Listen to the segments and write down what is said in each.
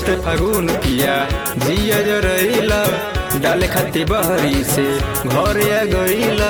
चढ़ते फागुन पिया जिया जरैला डाले खाती बहरी से घर आ गईला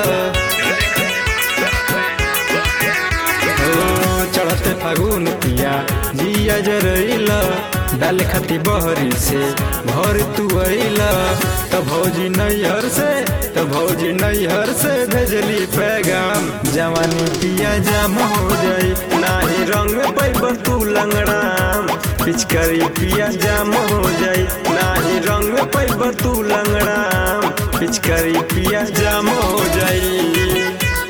ओ चढ़ते फागुन पिया जिया जरैला डाले खाती बहरी से घर तू अइला त भौजी नैहर से त भौजी नैहर से भेजली पैगाम जवानी पिया जाम हो जाई नाही रंग पैब तू लंगड़ाम पिचकारी पिया जाम हो जाई नाही रंग पैब तू लंगड़ाम पिचकारी पिया जाम हो जाई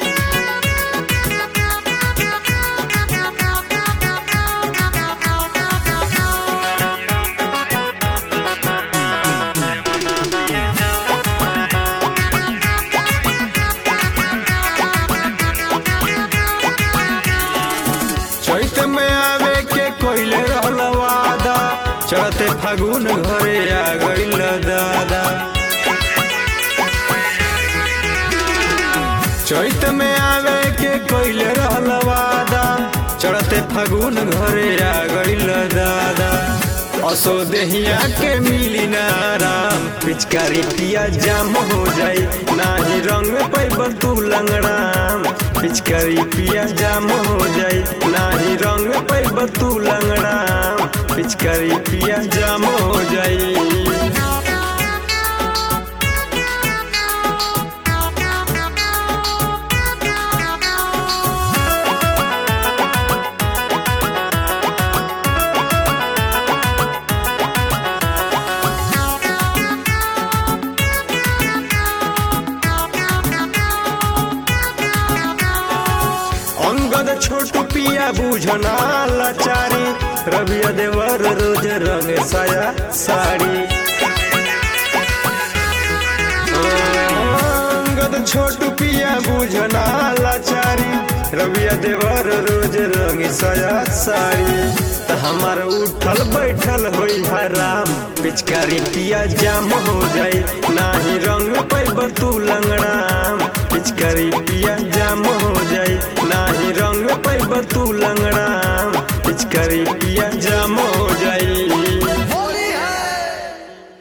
चैत में आवे के कोइले रहल वादा चढ़ते फागुन घरे आ गइल दादा चैत में आवे के कोइले रहल वादा चढ़ते फागुन घरे आ गइल दादा असो देहिया के मिली ना आराम पिचकारी पिया जाम हो जाई नाही रंग पैब तू लंगड़ाम पिचकारी पिया जाम हो जाई नाही रंग पैब तू लंगड़ाम पिचकारी पिया जाम हो जाई अंगद छोटू पिया बुझना लाचारी रविया देवर रोज रंग साया साड़ी अंगद छोटू पिया बुझना लाचारी रविया देवर रोज रंग साया साड़ी त हमार उठल बैठल होई हराम पिचकारी पिया जाम हो जाई नाही रंग पैब तू लंगड़ाम पिचकारी पिया जाम हो जाई नाही रंग पैब तू लंगड़ाम पिचकारी पिया जाम हो